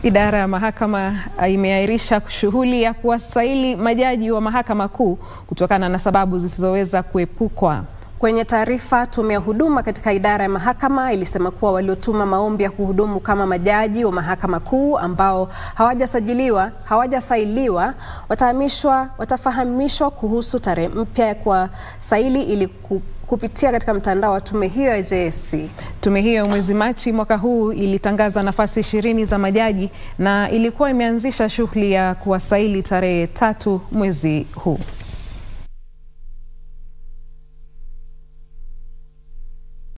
Idara ya mahakama imeahirisha shughuli ya kuwasaili majaji wa mahakama kuu kutokana na sababu zisizoweza kuepukwa. Kwenye taarifa, tume ya huduma katika idara ya mahakama ilisema kuwa waliotuma maombi ya kuhudumu kama majaji wa mahakama kuu ambao hawajasajiliwa hawajasailiwa watahamishwa watafahamishwa kuhusu tarehe mpya ya kuwasaili ili kupitia katika mtandao wa tume hiyo ya JSC. Tume hiyo mwezi Machi mwaka huu ilitangaza nafasi ishirini za majaji na ilikuwa imeanzisha shughuli ya kuwasaili tarehe tatu mwezi huu.